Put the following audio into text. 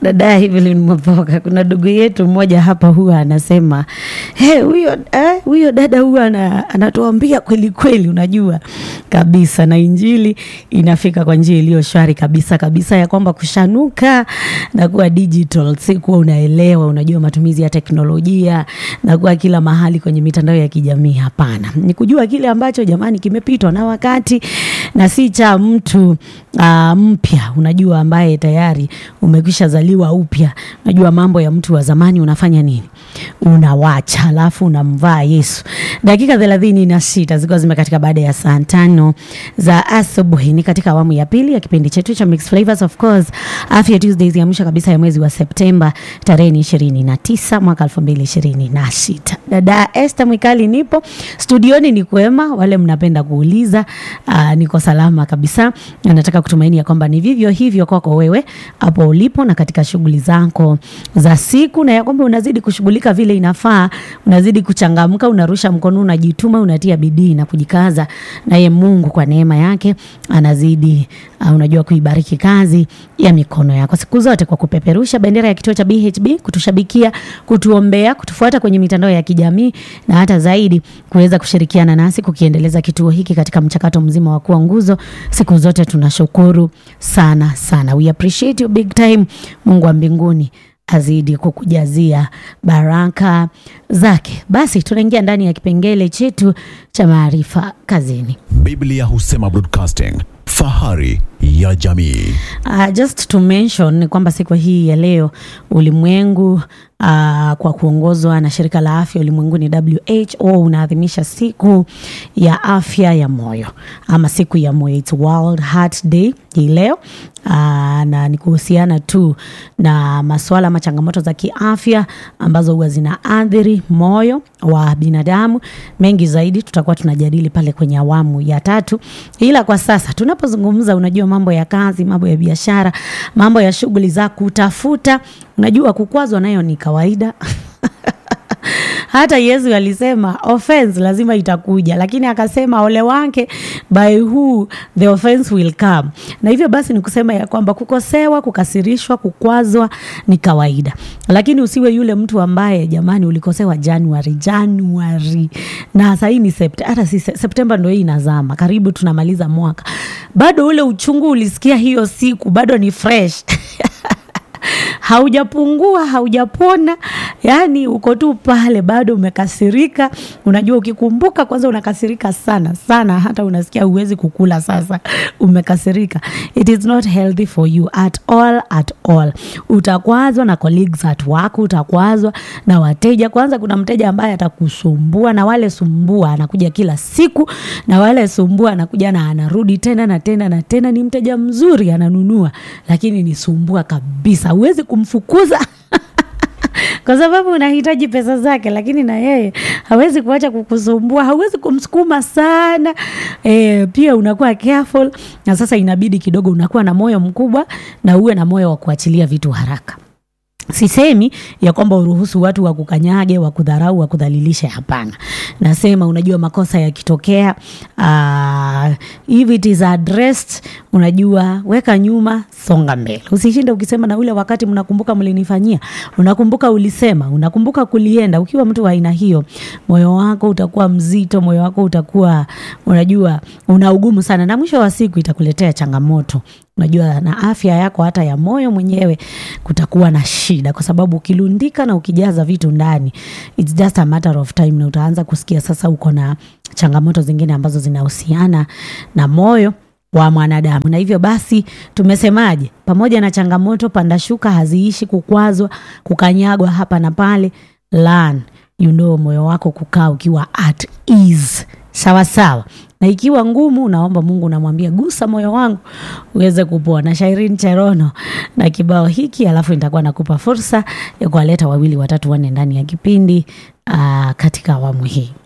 dada Evelyn Mwapoka, kuna ndugu yetu mmoja hapa huwa anasema "Hey, huyo eh, huyo dada huwa ana, anatuambia kweli kweli, unajua kabisa, na injili inafika kwa njia iliyo shwari kabisa kabisa, ya kwamba kushanuka na kuwa digital, si kuwa unaelewa, unajua matumizi ya teknolojia na kuwa kila mahali kwenye mitandao ya kijamii. Hapana, ni kujua kile ambacho jamani kimepitwa na wakati na si cha mtu uh, mpya, unajua ambaye tayari umekwisha zaliwa upya. Unajua mambo ya mtu wa zamani unafanya nini? Unawacha, alafu unamvaa Yesu. Dakika thelathini na sita zikiwa zimekatika baada ya saa tano za asubuhi, ni katika awamu ya pili ya kipindi chetu cha Mixed Flavors, of course Afya Tuesdays ya mwisho kabisa ya mwezi wa Septemba tarehe ni ishirini na tisa mwaka elfu mbili ishirini na sita. Dada Esther Mwikali nipo studioni, ni kwema. Wale mnapenda kuuliza, uh, niko salama kabisa, na nataka kutumaini ya kwamba ni vivyo hivyo kwako wewe hapo ulipo na katika shughuli zako za siku, na ya kwamba unazidi kushughulika vile inafaa, unazidi kuchangamka, unarusha mkono, unajituma, unatia bidii na kujikaza, naye Mungu kwa neema yake anazidi uh, unajua kuibariki kazi ya mikono yako siku zote kwa kupeperusha bendera ya kituo cha BHB, kutushabikia, kutuombea, kutufuata kwenye mitandao ya kijamii na hata zaidi kuweza kushirikiana nasi kukiendeleza kituo hiki katika mchakato mzima wa kuwa nguzo. Siku zote tunashukuru sana sana, we appreciate you big time. Mungu wa mbinguni azidi kukujazia baraka zake. Basi tunaingia ndani ya kipengele chetu cha maarifa kazini. Biblia husema broadcasting, fahari ya jamii. Uh, just to mention ni kwamba siku hii ya leo ulimwengu uh, kwa kuongozwa na shirika la afya ulimwenguni WHO unaadhimisha siku ya afya ya moyo ama siku ya moyo, it's World Heart Day hii leo. Uh, na ni kuhusiana tu na masuala ama changamoto za kiafya ambazo huwa zinaathiri moyo wa binadamu. Mengi zaidi tutakuwa tunajadili pale kwenye awamu ya tatu, ila kwa sasa tunapozungumza, unajua mambo ya kazi, mambo ya biashara, mambo ya shughuli za kutafuta, unajua kukwazwa nayo ni kawaida hata Yesu alisema offense lazima itakuja, lakini akasema ole wake by who the offense will come. Na hivyo basi ni kusema ya kwamba kukosewa, kukasirishwa, kukwazwa ni kawaida, lakini usiwe yule mtu ambaye jamani, ulikosewa Januari Januari na sasa hii ni Septemba, hata si Septemba ndio hii inazama, karibu tunamaliza mwaka, bado ule uchungu ulisikia hiyo siku bado ni fresh haujapungua haujapona, yani uko tu pale bado umekasirika. Unajua, ukikumbuka kwanza unakasirika sana sana, hata unasikia huwezi kukula. Sasa umekasirika, it is not healthy for you at all at all. Utakwazwa na colleagues at work, utakwazwa na wateja. Kwanza kuna mteja ambaye atakusumbua, na wale sumbua anakuja kila siku, na wale sumbua anakuja na anarudi tena na tena na tena. Ni mteja mzuri, ananunua, lakini ni sumbua kabisa, huwezi kumfukuza kwa sababu unahitaji pesa zake, lakini na yeye hawezi kuacha kukusumbua, hauwezi kumsukuma sana e, pia unakuwa careful, na sasa inabidi kidogo unakuwa na moyo mkubwa na uwe na moyo wa kuachilia vitu haraka. Sisemi ya kwamba uruhusu watu wa kukanyage, wa kudharau, wa kudhalilisha. Hapana, nasema unajua, makosa yakitokea, uh, if it is addressed, unajua, weka nyuma, songa mbele. Usishinde ukisema na ule wakati, mnakumbuka mlinifanyia, unakumbuka ulisema, unakumbuka kulienda. Ukiwa mtu wa aina hiyo, moyo wako utakuwa mzito, moyo wako utakuwa unajua, una ugumu sana, na mwisho wa siku itakuletea changamoto unajua na afya yako hata ya moyo mwenyewe kutakuwa na shida, kwa sababu ukilundika na ukijaza vitu ndani, it's just a matter of time, na utaanza kusikia sasa uko na changamoto zingine ambazo zinahusiana na moyo wa mwanadamu. Na hivyo basi tumesemaje? Pamoja na changamoto, panda shuka haziishi, kukwazwa, kukanyagwa hapa na pale, learn you know, moyo wako kukaa ukiwa at ease, sawa sawa na ikiwa ngumu, unaomba Mungu, unamwambia gusa moyo wangu uweze kupona. Shairin Cherono na kibao hiki, alafu nitakuwa nakupa fursa ya kuwaleta wawili watatu wanne ndani ya kipindi uh, katika awamu hii.